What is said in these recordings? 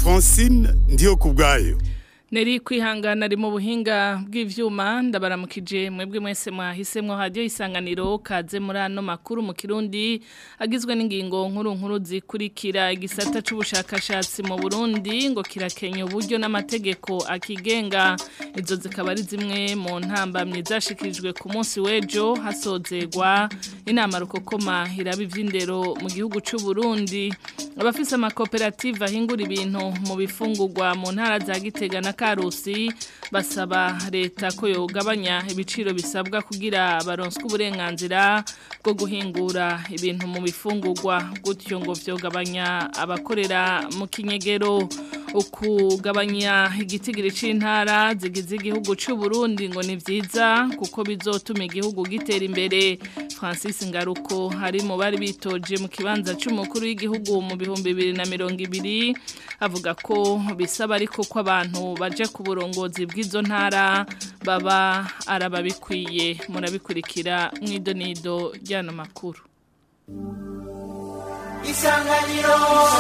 francine ndiyo ku bwayo Neri kwihangana ari mu buhinga bw'ivyuma ndabaramukije mwebwe mwese mwahisemwo radio isanganiro kaze muri ano makuru mu Kirundi agizwe n'ingingo nkuru nkuru zikurikira igisata c'ubushakashatsi mu Burundi ngo kirakenya uburyo n'amategeko akigenga izo zikaba ari zimwe mu ntambamye zashikirijwe ku munsi w'ejo hasozegwa inama rukokoma iraba ivy'indero mu gihugu c'u Burundi abafise amakoperative ahingura ibintu mu bifungurwa mu ntara za Gitega na Karusi basaba leta ko yogabanya ibiciro bisabwa kugira baronswe uburenganzira bwo guhingura ibintu mu bifungurwa gutyo ngo vyogabanya abakorera mu kinyegero ukugabanya igitigiri c'intara zigize igihugu c'u Burundi ngo ni vyiza kuko bizotuma igihugu gitera imbere Francis Ngaruko hari mu bari bitoje mu kibanza c'umukuru w'igihugu mu bihumbi bibiri na mirongo ibiri avuga ko bisaba ariko ko abantu baje ku burongozi bw'izo ntara baba arababikwiye murabikurikira mw'idonido ry'ano makuru isanganiro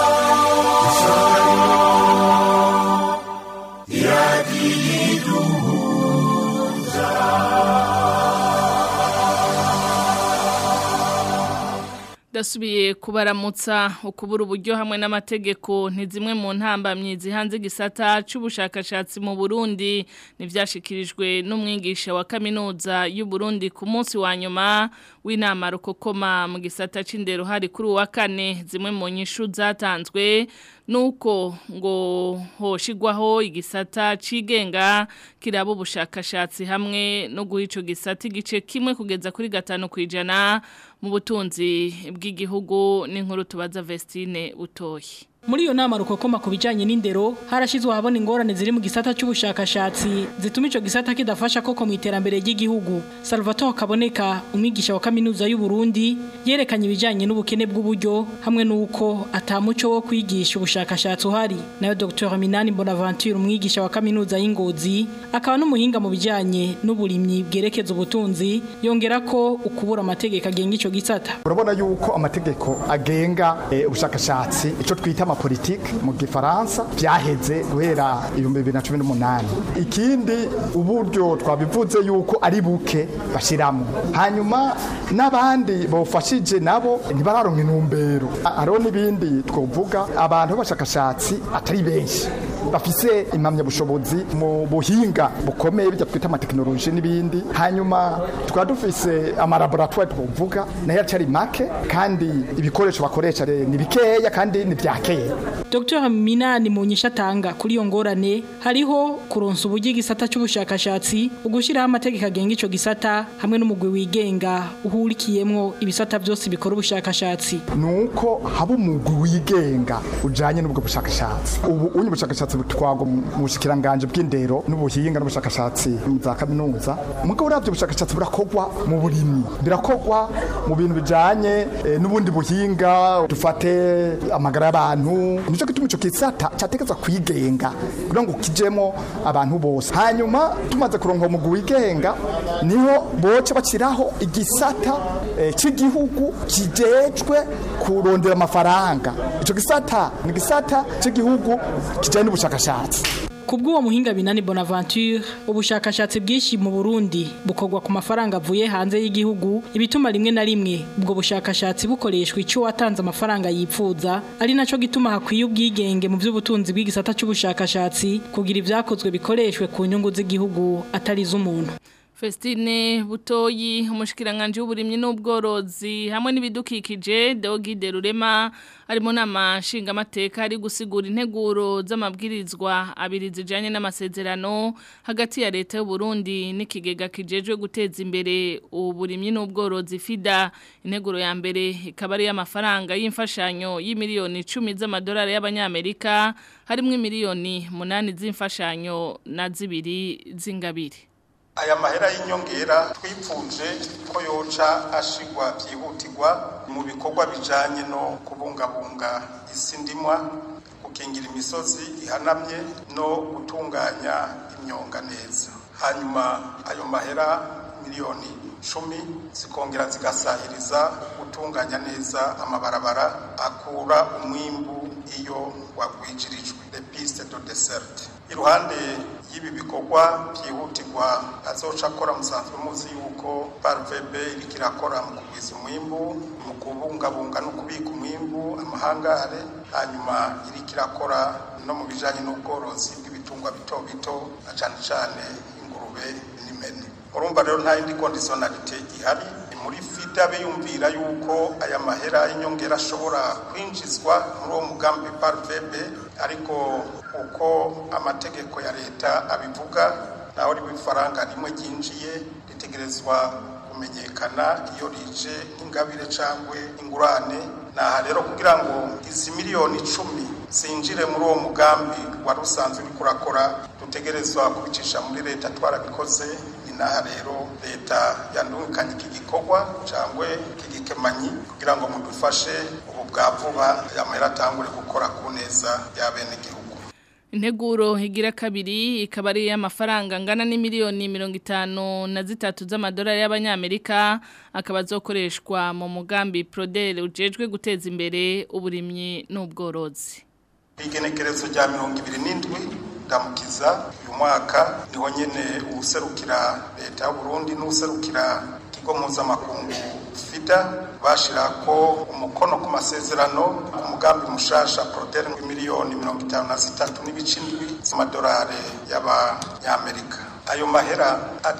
Dasubiye kubaramutsa ukubura uburyo hamwe n'amategeko ni zimwe mu ntambamyi zihanze gisata c'ubushakashatsi mu Burundi nivyashikirijwe n'umwigisha wa kaminuza y'u Burundi ku munsi wa nyuma w'inama rukokoma mu gisata c'indero hari kuri uwa kane zimwe mu nyishu zatanzwe nuko ngo hoshigwaho igisata cigenga kiraba ubushakashatsi hamwe no guha ico gisata igice kimwe kugeza kuri gatanu kwijana mu butunzi bw'igihugu n'inkuru tubaza Vestine utoyi Muri iyo nama rukokoma ku bijanye n'indero harashizwe habona ingorane ziri mu gisata c'ubushakashatsi zituma ico gisata kidafasha koko mu iterambere ry'igihugu. Salvatore Kaboneka umwigisha wa kaminuza y'u Burundi yerekanye ibijanye n'ubukene bw'uburyo hamwe nuko atamuco wo kwigisha ubushakashatsi uhari. Nayo Dr Minani Bonaventure umwigisha wa kaminuza y'Ingozi akaba n'umuhinga mu bijanye n'uburimyi bwerekeza ubutunzi yongera ko ukubura amategeko agenga ico gisata. urabona yuko amategeko agenga eh, ubushakashatsi ico twita amapolitike mu gifaransa vyaheze guhera ibihumbi bibiri na cumi n'umunani ikindi uburyo twabivuze yuko ari buke bashiramo hanyuma n'abandi bofashije nabo ntibararonka intumbero A- hariho n'ibindi twovuga abantu b'abashakashatsi atari benshi bafise impamyabushobozi mu buhinga bukomeye bijya twita amatekinoloji n'ibindi hanyuma tukaba dufise amalaboratwari twovuga nayo acari make kandi ibikoresho bakoresha re- ni bikeya kandi ni vya kera Dr Minani mu nyishatanga kuri iyo ngorane hariho kuronsa uburyo igisata c'ubushakashatsi ugushiraho amategeko agenga ico gisata hamwe n'umugwi wigenga uhurikiyemwo ibisata byose bikora ubushakashatsi. nuko haba umugwi wigenga ujanye n'ubwo bushakashatsi ubu unye ubushakashatsi butwagwa mu bushikiranganje bw'indero n'ubuhinga n'ubushakashatsi mu za kaminuza mugabo uravye ubushakashatsi burakorwa mu burimyi birakorwa mu bintu bijanye eh, n'ubundi buhinga dufate amagara y'abantu nico gituma ico kisata categezwa kwigenga kugira ngo kijemo abantu bose hanyuma tumaze kuronka umugwi wigenga niho boce baciraho igisata eh, c'igihugu kijejwe kurondera amafaranga ico gisata ni gisata c'igihugu kijanye n'ubushakashatsi Kubw'uwo muhinga Binani Bonaventure ubushakashatsi bwinshi mu Burundi bukorwa ku mafaranga avuye hanze y'igihugu ibituma rimwe na rimwe ubwo bushakashatsi bukoreshwa ico watanze amafaranga yipfuza ari naco gituma hakwiye ubwigenge mu by'ubutunzi bw'igisata c'ubushakashatsi kugira ivyakozwe bikoreshwe ku nyungu z'igihugu atari z'umuntu Festine Butoyi umushikiranganje w'uburimyi n'ubworozi hamwe n'ibidukikije Deogide Rurema ari mu nama nshingamateka ari gusigura integuro z'amabwirizwa abiri zijanye n'amasezerano hagati ya leta y'u Burundi n'ikigega kijejwe guteza imbere uburimyi n'ubworozi FIDA integuro ya mbere ikaba ari y'amafaranga y'imfashanyo y'imiliyoni 10 z'amadolari y'abanyamerika harimwo miliyoni 8 z'imfashanyo na zibiri z'ingabire aya mahera y'inyongera twipfuje ko yoca ashigwa byihutirwa mu bikorwa bijanye no kubungabunga isi ndimwa gukingira imisozi ihanamye no gutunganya imyonga neza hanyuma ayo mahera miliyoni cumi zikongera zigasahiriza gutunganya neza amabarabara akura umwimbu iyo wagwijirijwe les pistes de dessert iruhande y'ibi bikorwa byihutirwa azoca akora musanzwe muzi yuko parvb iriko irakora mu kugwiza umwimbu mu kubungabunga no kubika umwimbu amahangare hanyuma iriko irakora no mu bijanye n'ubworozi bw'ibitungwa bito bito na cane cane ingurube n'impene urumva rero nta yindi conditionnalité ihari ni muri fida biyumvira yuko aya mahera y'inyongera ashobora kwinjizwa muri uwo mugambi parvb ariko uko amategeko ya leta abivuga naho riba ifaranga rimwe ryinjiye ritegerezwa kumenyekana iyo rije nk'ingabire cyangwa ingurane naha rero kugira ngo izi miliyoni icumi zinjire muri uwo mugambi wari usanzwe uri kurakora dutegerezwa kubicisha muri leta twarabikoze ni naha rero leta yandungikanye iki gikorwa cyangwa iki gikemanyi kugira ngo mudufashe ubu bwa vuba aya mahera atangure gukora ku neza y'abenegihugu Integuro higira kabiri ikaba ari y'amafaranga angana n'imiliyoni mirongo itanu na zitatu z'amadolari y'abanyamerika akaba azokoreshwa mu mugambi Prodel ujejwe guteza imbere uburimyi n'ubworozi. igenekerezo rya mirongo ibiri n'indwi ndamukiza uyu mwaka niho nyene uwuserukira leta y'uburundi n'uwuserukira ikigo mpuzamakungu fida bashirako umukono ku masezerano ku mugambi mushasha prodere miliyoni mirongo itanu na zitatu n'ibice indwi z'amadolari y'abanyamerika ayo mahera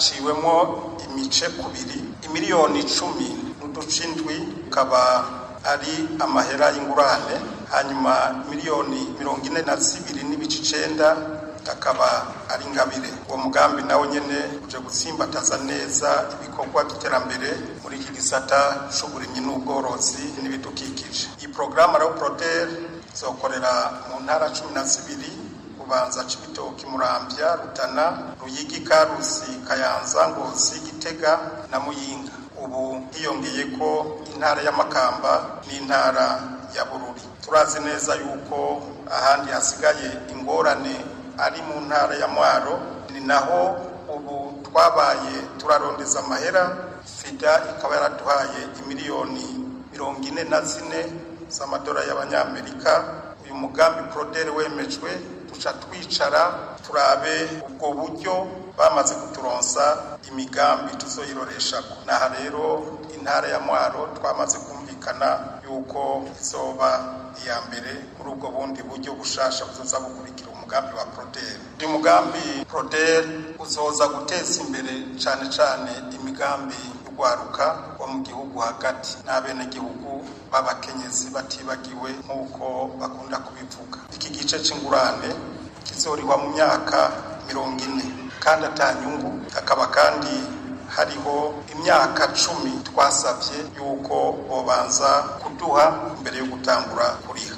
aciwemo imice kubiri imiliyoni icumi n'uduce indwi ukaba ari amahera y'ingurane hanyuma miliyoni mirongo ine na zibiri n'ibice icenda akaba ari ingabire uwo mugambi nawo nyene uje gutsimbataza neza ibikorwa by'iterambere muri iki gisata c'uburimyi n'ubworozi n'ibidukikije iyi porogaramu rero proder izokorera mu ntara cumi na zibiri kubanza cibitoki muramvya rutana ruyigi karusi kayanza ngozi gitega na muyinga ubu hiyongeye ko intara y'amakamba n'intara ya bururi turazi neza yuko ahandi hasigaye ingorane ari mu ntara ya mwaro ni naho ubu twabaye turarondeza amahera fida ikaba yaraduhaye imiliyoni mirongo ine na zine z'amadolari y'abanyamerika uyu mugambi prodere wemejwe duca twicara turabe ubwo buryo bamaze kuturonsa imigambi tuzoyiroreshako naha rero intara ya mwaro twamaze kumvikana yuko izoba iya mbere muri ubwo bundi buryo bushasha buzoza bukurikira umugambi wa prodere uyu mugambi prodere uzoza guteza imbere cane cane imigambi y'urwaruka wo mu gihugu hagati n'abenegihugu b'abakenyezi batibagiwe nk'uko bakunda kubivuga iki gice c'ingurane kizorihwa mu myaka mirongo ine kandi atanyungu hakaba kandi hariho imyaka cumi twasabye yuko bobanza kuduha mbere yo gutangura kuriha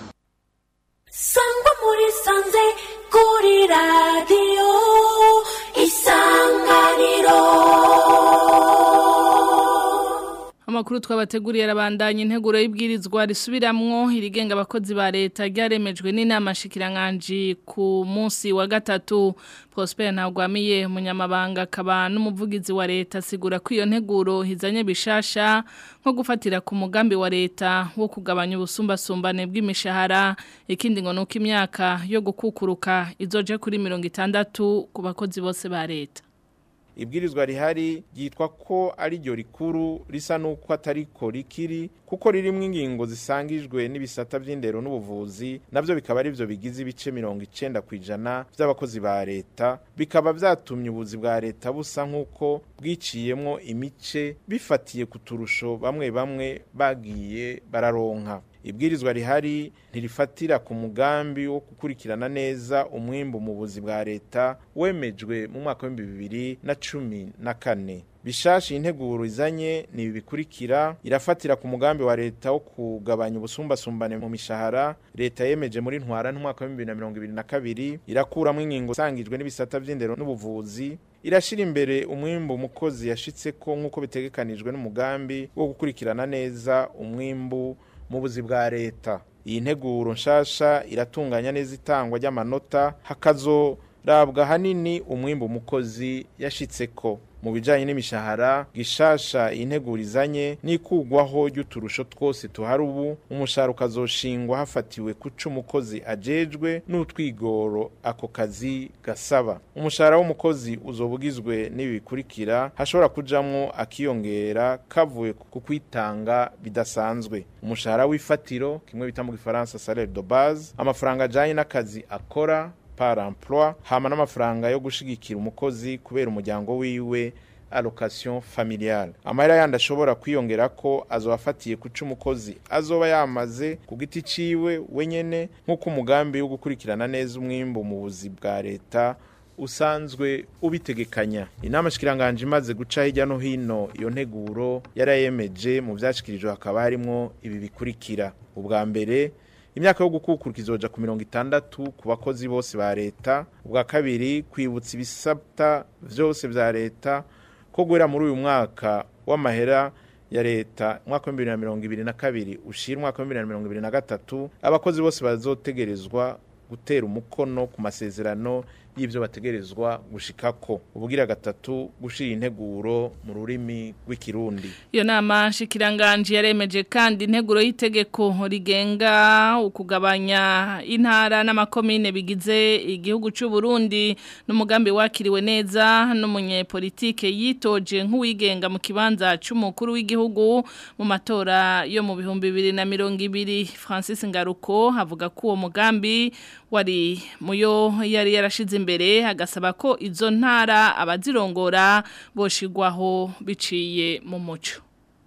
sangwa muri sanze kuri radiyo isanganiro Amakuru twabateguriye arabandanya integuro y'ibwirizwa risubiramwo irigenga abakozi ba leta ryaremejwe n'inama shikiranganje ku munsi wa gatatu Prosper Ntagwamiye umunyamabanga akaba n'umuvugizi wa leta asigura ko iyo nteguro hizanye bishasha nko gufatira ku mugambi wa leta wo kugabanya ubusumbasumbane bw'imishahara ikindi ngo nuko imyaka yo gukukuruka izoje kuri mirongo itandatu ku bakozi bose ba leta ibwirizwa rihari ryitwa ko ari ryo rikuru risa n'uko atariko rikiri kuko ririmo ingingo zisangijwe n'ibisata by'indero n'ubuvuzi nabyo bikaba ari byo bigize ibice mirongo icenda ku ijana by'abakozi ba leta bikaba byatumye ubuzi bwa leta busa nk'uko bwiciyemwo imice bifatiye ku turusho bamwe bamwe bagiye bararonka ibwirizwa rihari ntirifatira ku mugambi wo gukurikirana neza umwimbu mu buzi bwa leta wemejwe mu mwaka w'ibihumbi bibiri na cumi na kane bishashi integuro izanye ni ibi bikurikira irafatira ku mugambi wa leta wo kugabanya ubusumbasumbane mu mishahara leta yemeje muri ntwara n'umwaka wa 2022 irakuramo ingingo sangijwe n'ibisata by'indero n'ubuvuzi irashira imbere umwimbu umukozi yashitse ko nk'uko bitegekanijwe n'umugambi wo gukurikirana neza umwimbu mu buzi bwa leta iyi nteguro nshasha iratunganya neza itangwa ry'amanota hakazo rabwa hanini umwimbu umukozi yashitse ko mu bijanye n'imishahara gishasha integurizanye n'ikugwaho ry'uturusho twose tuhari ubu umushahara ukazoshingwa hafatiwe kuca umukozi ajejwe n'utwigoro ako kazi gasaba umushahara w'umukozi uzobugizwe n'ibi bikurikira hashobora kujamwo akiyongera kavuye ku kwitanga bidasanzwe umushahara w'ifatiro kimwe bita mu gifaransa salaire de base amafaranga ajanye n'akazi akora par emploi hama n'amafaranga yo gushigikira umukozi kubera umuryango wiwe allocation familiale amahera yandi ashobora kwiyongera ko azobafatiye kuca umukozi azoba yamaze ku giti ciwe wenyene nk'uko umugambi wo gukurikirana neza umwimbu mu buzi bwa leta usanzwe ubitegekanya inama shikiranganje imaze guca hirya no hino iyo nteguro yarayemeje mu vyashikirijwe hakaba harimwo ibi bikurikira ubwa mbere imyaka yo gukukura izoja ku mirongo itandatu ku bakozi bose ba leta ubwa kabiri kwibutsa ibisabwa vyose vya leta ko guhera muri uyu mwaka w'amahera ya leta umwaka wa bibiri na mirongo ibiri na kabiri ushira umwaka wa bibiri na mirongo ibiri na gatatu abakozi bose bazotegerezwa gutera umukono ku masezerano y'ibyo bategerezwa gushikako ubugira gatatu gushira integuro mu rurimi rw'ikirundi iyo nama shikiranganje yaremeje kandi integuro y'itegeko rigenga ukugabanya intara n'amakomine bigize igihugu cy'u Burundi n'umugambi wakiriwe neza n'umunyepolitike yitoje nk'uwigenga mu kibanza cy'umukuru w'igihugu mu matora yo mu bihumbi bibiri na mirongo ibiri Francis Ngaruko havuga ko uwo mugambi wari muyo yari yarashize imbere hagasaba ko izo ntara abazirongora boshigwaho biciye mu muco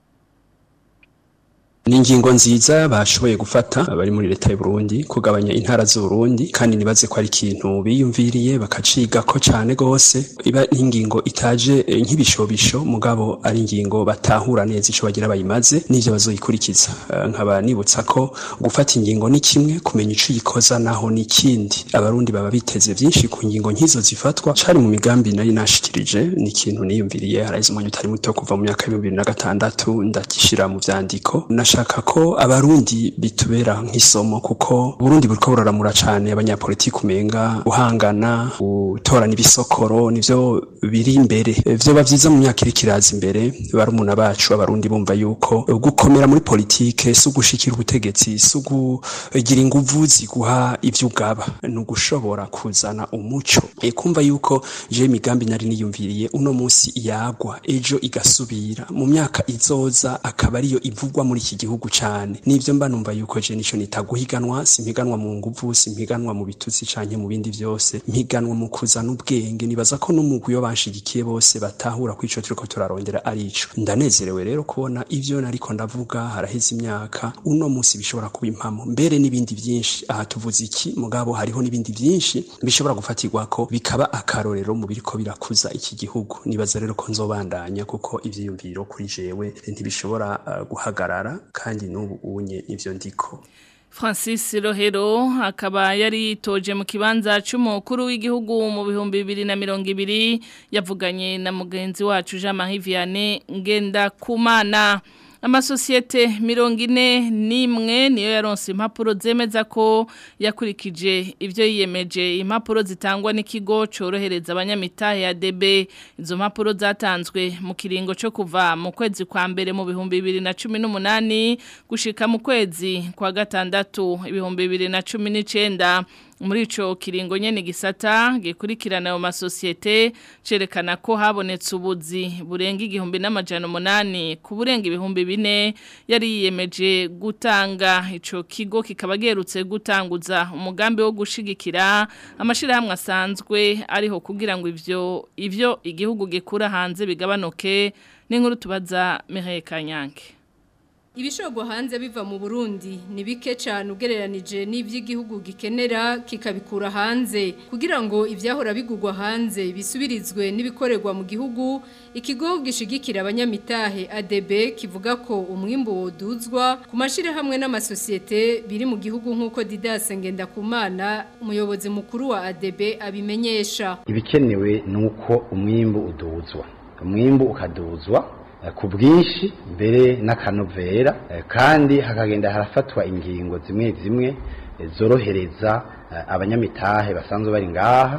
ni ingingo nziza bashoboye gufata abari muri leta y'u Burundi kugabanya intara z'u Burundi kandi nibaze ko ari ikintu biyumviriye bakaciga ko cyane gose iba ingingo itaje eh, nk'ibishobisho mugabo ari ingingo batahura neza ico bagira bayimaze n'ivyo bazoyikurikiza uh, nkaba nibutsa ko gufata ingingo ni kimwe kumenya ico yikoza naho ni kindi abarundi baba biteze byinshi ku ngingo nk'izo zifatwa cari mu migambi nari nashikirije ni ikintu niyumviriye haraize umwanya utari muto kuva mu myaka ya 2006 ndagishira mu vyandiko nasha ndashaka ko abarundi bitubera nk'isomo kuko Burundi buriko buraramura cane abanyapolitiki umenga guhangana gutorana ibisokoro nivyo biri imbere vyoba vyiza mu myaka iri kiraza imbere barumuna bacu abarundi bumva yuko gukomera muri politike si ugushikira ubutegetsi si ugugira inguvu ziguha ivyo ugaba ni ugushobora kuzana umuco e kumva yuko je imigambi nari niyumviriye uno munsi yagwa ejo igasubira mu myaka izoza akaba ariyo ivugwa muri iki gihugu cyane nivyo mba numva yuko je nico nitaguhiganwa simpiganwa mu nguvu simpiganwa mu bitutsi canke mu bindi vyose mpiganwa mu kuzana ubwenge nibaza ko n'umugwi yo banshigikiye bose batahura ko ico turiko turarondera ari ico ndanezerewe rero kubona ivyo nariko ndavuga haraheze imyaka uno munsi bishobora kuba impamo mbere n'ibindi vyinshi aha tuvuze iki mugabo hariho n'ibindi vyinshi bishobora gufatirwako bikaba akarorero mu biriko birakuza iki gihugu nibaza rero ko nzobandanya kuko ivyiyumviro kuri jewe ntibishobora uh, guhagarara kandi n'ubu unye ivyo ndiko Francis Rohero akaba yari yitoje mu kibanza cy'umukuru w'igihugu mu bihumbi bibiri na mirongo ibiri yavuganye na mugenzi wacu Jean Marie Vianney ngenda kumana amasosiyete mirongo ine n'imwe niyo yaronse impapuro zemeza ko yakurikije ibyo yiyemeje impapuro zitangwa n'ikigo cyorohereza abanyamitahe ya DB izo mpapuro zatanzwe mu kiringo cyo kuva mu kwezi kwa mbere mu bihumbi bibiri na cumi n'umunani gushika mu kwezi kwa gatandatu ibihumbi bibiri na cumi n'icenda muri ico kiringo nyene gisata gikurikirana ayo masosiyete cerekana ko habonetse ubuzi burenga igihumbi n'amajana umunani ku burenga ibihumbi bine yari yiyemeje gutanga ico kigo kikaba gerutse gutanguza umugambi wo gushigikira amashirahamwe asanzwe ariho kugira ngo ivyo ivyo igihugu gikura hanze bigabanuke n'inkuru tubaza Mireille Kanyange Ibishogwa hanze biva mu Burundi ni bike cyane ugereranije n'ivy'igihugu gikenera kikabikura hanze kugira ngo ivyahora bigugwa hanze bisubirizwe n'ibikorerwa mu gihugu ikigo gishigikira abanyamitahe ADB kivuga ko umwimbo woduzwa ku mashire hamwe n'amasosiyete biri mu gihugu nk'uko Didas Ngendakumana umuyobozi mukuru wa ADB abimenyesha ibikenewe nuko umwimbo uduzwa umwimbo ukaduzwa ku bwinshi mbere n'akanovera kandi hakagenda harafatwa ingingo zimwe zimwe zorohereza abanyamitahe basanzwe bari ngaha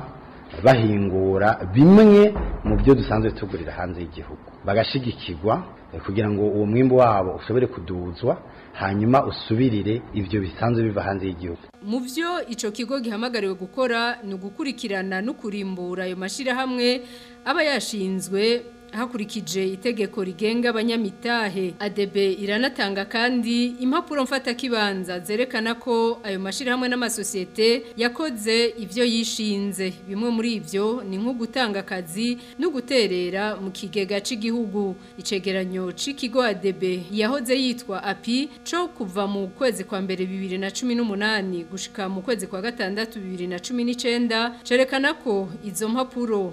bahingura bimwe mu byo dusanzwe tugurira hanze y'igihugu bagashigikirwa eh, kugira ngo uwo mwimbu wabo ushobore kuduzwa hanyuma usubirire ibyo bisanzwe biva hanze y'igihugu Mu byo ico kigo gihamagariwe gukora ni ugukurikirana no kurimbura ayo mashirahamwe aba yashinzwe hakurikije itegeko rigenga abanyamitahe ADB iranatanga kandi impapuro mfata kibanza zerekana ko ayo mashirahamwe n'amasosiyete yakoze ivyo yishinze bimwe muri ivyo ni nko gutanga akazi no guterera mu kigega c'igihugu icegeranyo c'ikigo ADB yahoze yitwa API co kuva mu kwezi kwa mbere 2018 gushika mu kwezi kwa gatandatu 2019 cerekana ko izo mpapuro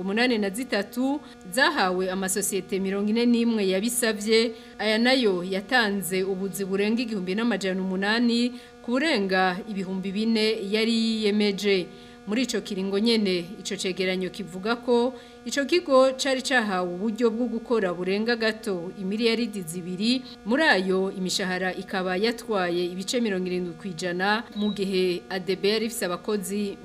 83 zahawe amasosiyete 41 yabisavye aya nayo yatanze ubuzi burenga igihumbi n'amajana umunani kurenga ibihumbi bine yari yiyemeje muri ico kiringo nyene ico cegeranyo kivuga ko ico kigo cari cahawe uburyo bwo gukora burenga gato imiliyaridi zibiri muri ayo imishahara ikaba yatwaye ibice 70 kwijana mu gihe ADB yari ifise abakozi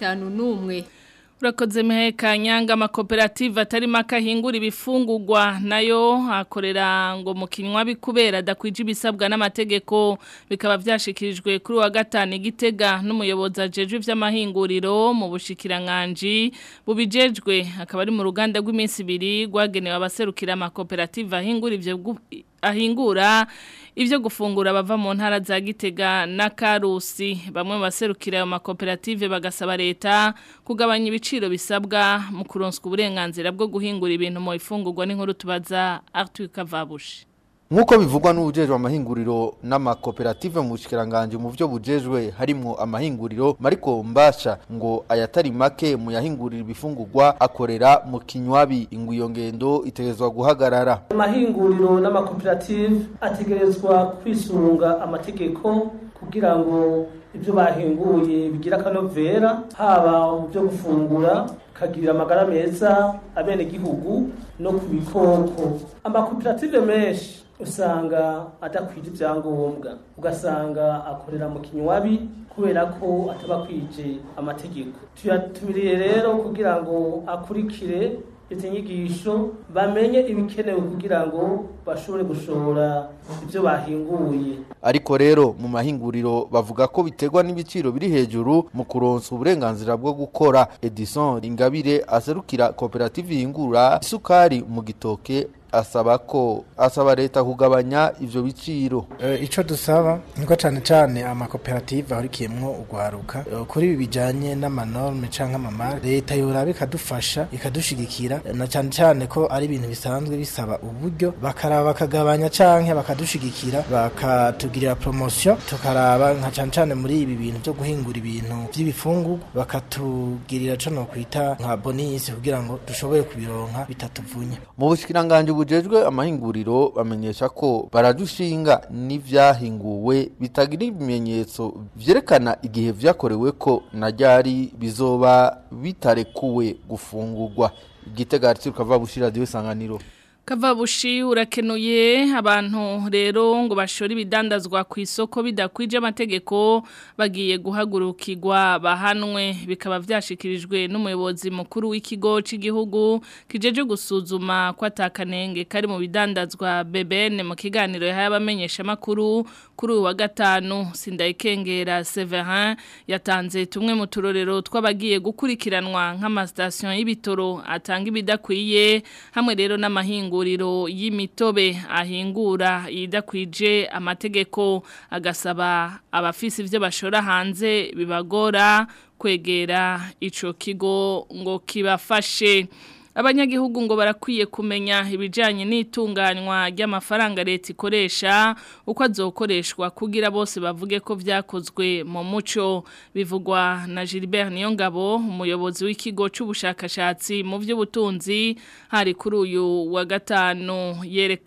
51 Urakoze miheka nyanga amakoperative atari makahingura ibifungurwa nayo akorera ngo mu kinywa bikubera adakwije ibisabwa n'amategeko bikaba vyashikirijwe kuri wa gatanu igitega n'umuyobozi ajejwe vy'amahinguriro mu bushikiranganje bubijejwe akaba ari mu ruganda rw'iminsi ibiri rwagenewe abaserukira amakoperative ahingura ivyo gu- ahingura ivyo gufungura bava mu ntara za Gitega na Karusi bamwe mu baserukira ayo makoperative bagasaba leta kugabanya ibiciro bisabwa mu kuronswa uburenganzira bwo guhingura ibintu mu ifungurwa n'inkuru tubaza Arthur Kavabushi Nkuko bivugwa n'ubujejwe amahinguriro n'amakoperative mu bushikiranganje mu byo bujejwe harimo amahinguriro Mariko Mbasha ngo ayatari make mu yahingurira ibifungurwa akorera mu kinywabi ingwiyo ngendo itegerezwa guhagarara amahinguriro n'amakoperative ategerezwa kwisunga amategeko kugira ngo ibyo bahinguye bigira akanovera haba mu byo gufungura kagirira amagara meza abenegihugu no ku bikoko amakoperative menshi usanga adakwije ibyangombwa ugasanga akorera mu kinywabi kubera ko ataba kwije amategeko tuyatumiriye rero kugira ngo akurikire izi nyigisho bamenye ibikenewe kugira ngo bashobore gushora ibyo bahinguye ariko rero mu mahinguriro bavuga ko biterwa n'ibiciro biri hejuru mu kuronsa uburenganzira bwo gukora Edison Ingabire aserukira koperative yingura isukari mu gitoke asaba ko asaba leta kugabanya ivyo biciro icyo dusaba niko cyane cyane amakoperative ahurikiyemo urwaruka eh, kuri ibi bijyanye n'amanorme cyangwa amamare leta yoraba ikadufasha ikadushigikira na cyane cyane ko ari ibintu bisanzwe bisaba uburyo bakaraba bakagabanya cyangwa bakadushigikira bakatugirira promotion tukaraba nka cyane cyane muri ibi bintu byo guhingura ibintu by'ibifungurwa bakatugirira cyo no kwita nka bonus kugira ngo dushobore kubironka bitatuvunye mu bushikiranganje bujejwe amahinguriro bamenyesha ko baradushinga n'ivyahinguwe bitagira ibimenyetso vyerekana igihe vyakorewe ko na ryari bizoba bitarekuwe gufungurwa igitega ariko kava bushira radio sanganiro Kavabushi urakenuye abantu rero ngo bashore ibidandazwa ku isoko bidakwije amategeko bagiye guhagurukirwa bahanwe bikaba vyashikirijwe n'umuyobozi mukuru w'ikigo cy'igihugu kijeje gusuzuma ko atakanenge kari mu bidandazwa BBN mu kiganiro yahaye abamenyesha makuru kuri uyu wa gatanu Sindayikengera Severin yatanze tumwe mu turorero tw'abagiye gukurikiranwa nk'amastation y'ibitoro atanga ibidakwiye hamwe rero n'amahingo amahinguriro y'imitobe ahingura idakwije amategeko agasaba abafisi ivyo bashora hanze bibagora kwegera ico kigo ngo kibafashe abanyagihugu ngo barakwiye kumenya ibijyanye n'itunganywa ry'amafaranga leta ikoresha uko azokoreshwa kugira bose bavuge ko byakozwe mu muco bivugwa na Gilbert Niyongabo umuyobozi w'ikigo cy'ubushakashatsi mu by'ubutunzi hari kuri uyu wa gatanu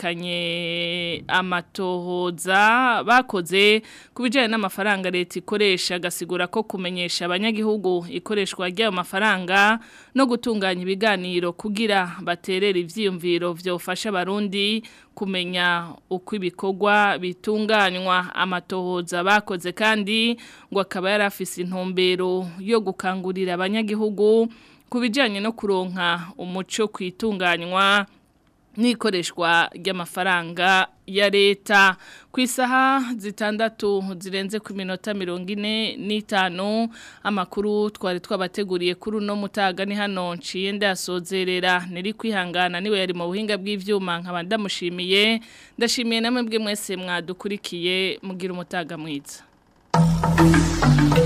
yerekanye amatohoza bakoze ku bijyanye n'amafaranga leta ikoresha agasigura ko kumenyesha abanyagihugu ikoreshwa ry'ayo mafaranga no gutunganya ibiganiro kugira baterera ivyiyumviro vyofasha abarundi kumenya uko ibikorwa bitunganywa amatohoza bakoze kandi ngo akaba yarafise intumbero yo gukangurira abanyagihugu kubijanye no kuronka umuco kwitunganywa n'ikoreshwa ry'amafaranga ya leta ku isaha zitandatu zirenze ku minota mirongo ine n'itanu amakuru twari twabateguriye kuri uno mutaga ni hano nciye ndasozerera niri kwihangana niwe yari mu buhinga bw'ivyuma nkaba ndamushimiye ndashimiye namwe bwe mwese mwadukurikiye mugira umutaga mwiza